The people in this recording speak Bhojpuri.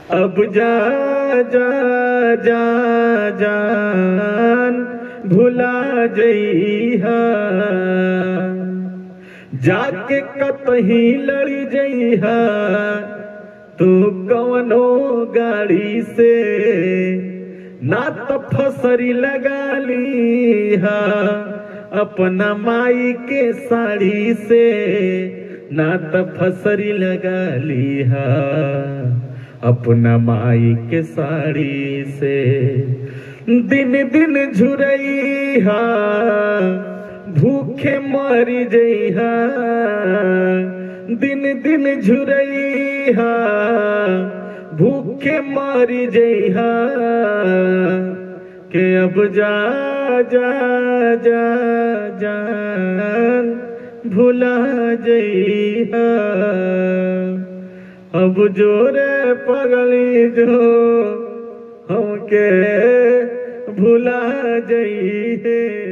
अब जा जा जा जान भुला जइहा जाके कतही लड़ी जइहा तू कवनो गाड़ी से ना तो फसरी लगा लीहा अपना माई के साड़ी से ना तो फसरी लगा लीहा अपना माई के साड़ी से दिन दिन झुरैहा भूखे मरी जइहा दिन दिन झुरैहा भूखे मरी जइहा के अब जा जा जा जान भुला जइहा अब जोरे पगली जो हमके भुला जइहे